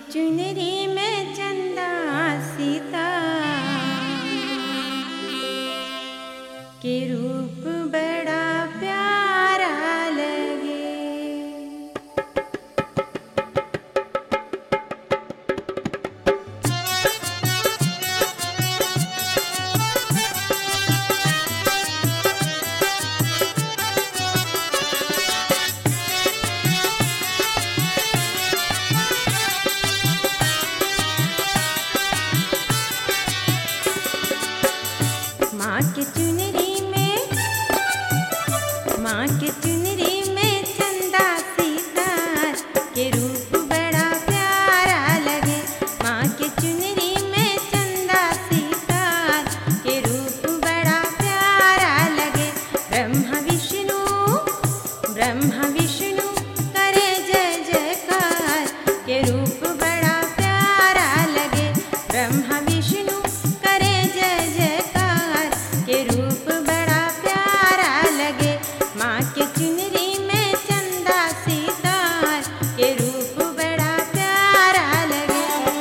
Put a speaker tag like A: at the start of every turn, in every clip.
A: चुनरी में चंदा सीता के रूप बड़ा प्यारा लगे माँ के चुनरी में माँ के चुनरी में चंदा सीतार के रूप बड़ा प्यारा लगे माँ के चुनरी में चंदा सीतार के रूप बड़ा प्यारा लगे ब्रह्मा विष्णु ब्रह्मा विष्णु करे जय जयकार के रूप बड़ा प्यारा लगे ब्रह्मा विष्णु करे जय जयकार के रूप बड़ा प्यारा लगे माँ के चुनरी में चंदा सीतार के रूप बड़ा प्यारा लगे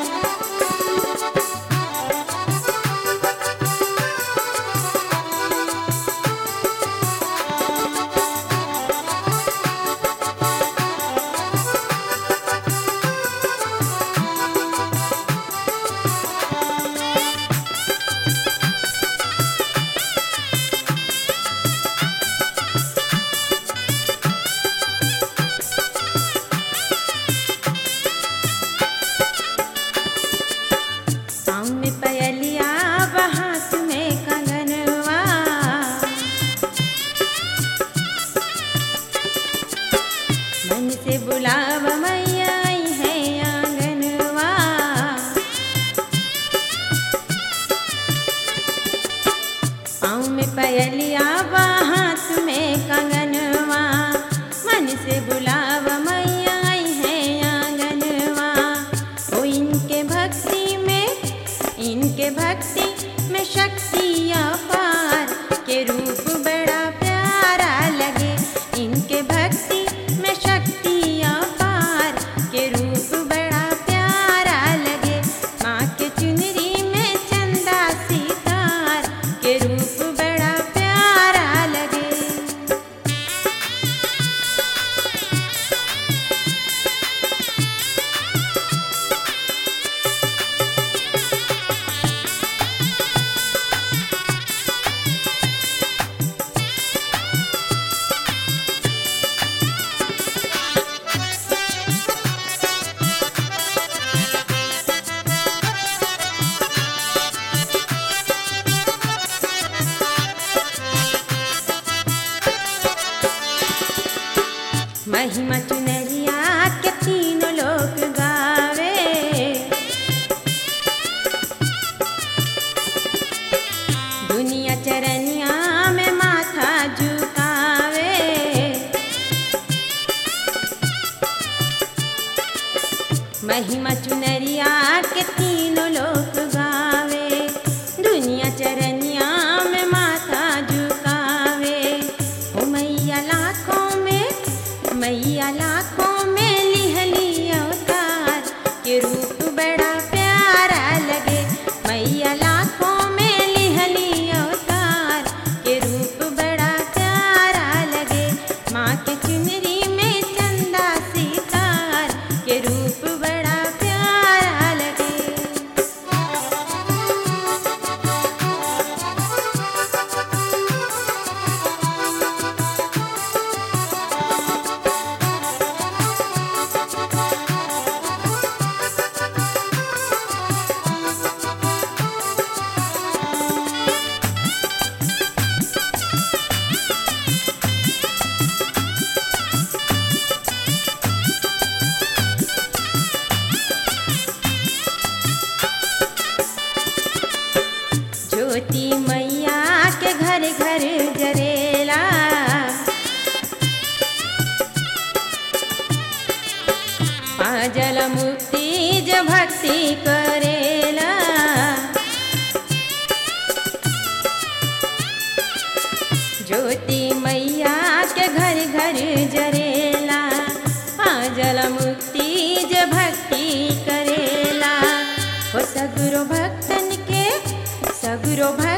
A: पाँव में पयलिया हाथ में कंगनवा मन से बुलाव मैया आई है आंगनवा पाँव में पयलिया हाथ में कंगनवा मन से बुलाव मैया आई है आंगनवा ओ इनके भक्ति में इनके भक्ति में शक्ति अपार के रूप बड़ा प्यारा लगे इनके भक्ति में शक्ति अपार के रूप बड़ा प्यारा लगे माँ के चुनरी में चंदा सितार के रूप बड़ा प्यारा लगे महिमा चुनरिया के तीनों लोग गावे दुनिया चरनिया में माथा झुकावे महिमा चुनरिया के तीनों लोग गावे दुनिया चरनिया में माथा झुकावे ओ मैया लाखों में मैया लाखों में लिहली अवतार के रूप बड़ा प्यारा लगे मैया लाखों में लिहली अवतार के रूप बड़ा प्यारा लगे माँ के चुनरी में चंदा सितार के रूप बड़ा प्यारा लगे ज्योति मैया के घर घर जरेला पाजल मुक्ति ज भक्ति करेला ज्योति मैया के घर घर जरेला पाजल मुक्ति ज भक्ति करे सगरो भक्तन के सगरो भक्तन